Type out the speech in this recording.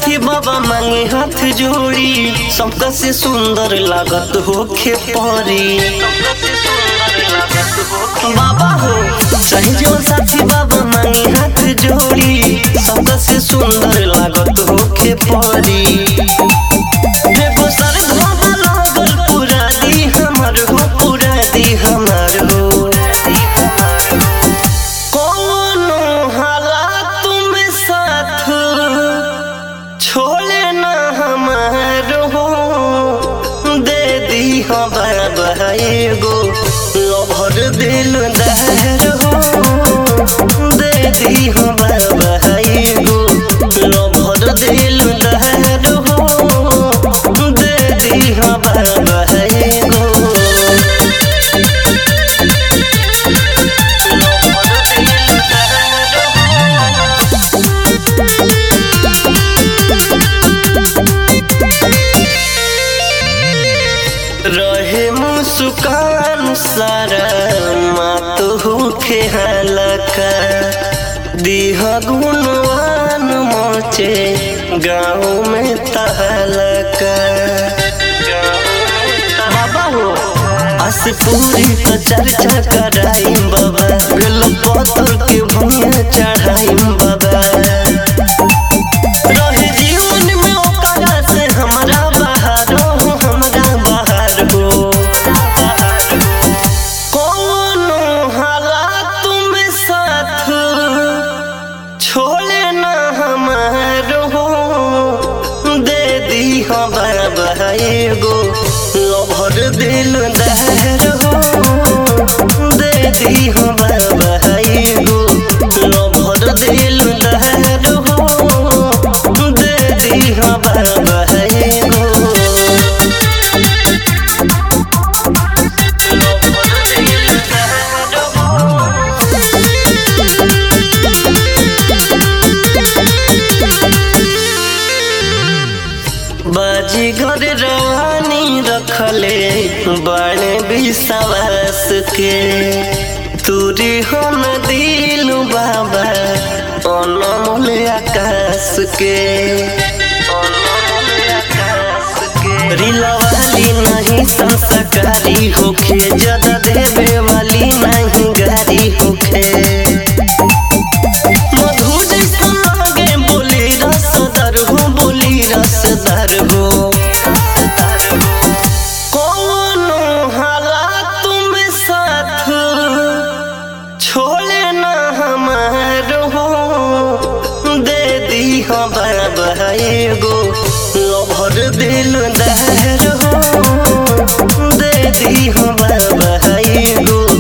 साथी बाबा मांगे हाथ जोड़ी सबका से सुंदर लागत होखे परी बाबा हो चाहे जो साथी बाबा मांगे हाथ जोड़ी सबका से सुंदर लागत होखे परी देखो सर धोबा लागल पूरा दी हमर हो पूरा दी हमर हो कोनो हालात में साथ छोड़े ना हमार हो दे दी हो बाबा एगो लभर दिल दहर हो दे दी हो बाबा एगो लभर दिल दहर हो दे दी हो बाबा एगो रहे मुस्कान सारा मात होखे हलका दीह गुणवान मोचे गाँव में तहलका बाबा हो अस पूरी तो चर्चा कराई बाबा बेल पत्थर के भूया चढ़ाई बाबा रहे जीवन में ओकरा से हमरा बाहर हो हमरा बाहर हो कोनो हालात में साथ छोड़े ना हमार हो दे दी हो बाबा एगो लभर दिल दहर हो दे दी हो बाबा एगो लभर दिल दहर हो दे दी हो बाबा एगो लभर दिल दहर हो बाजी घर रवानी रखले बड़े विश्वास के तुरी हो न दिल बाबा अनमोल आकाश के रिलवाली नहीं संस्कारी होखे ज्यादा देवे वाली नहीं गारी होखे मधु जैसन लागे बोली रसदार हो बोली रसदार हो कोनो हालात में साथ छोड़े ना हमार हो दे दी हो बाबा एगो लभर दिल दहर हो दे दी हो बाबा एगो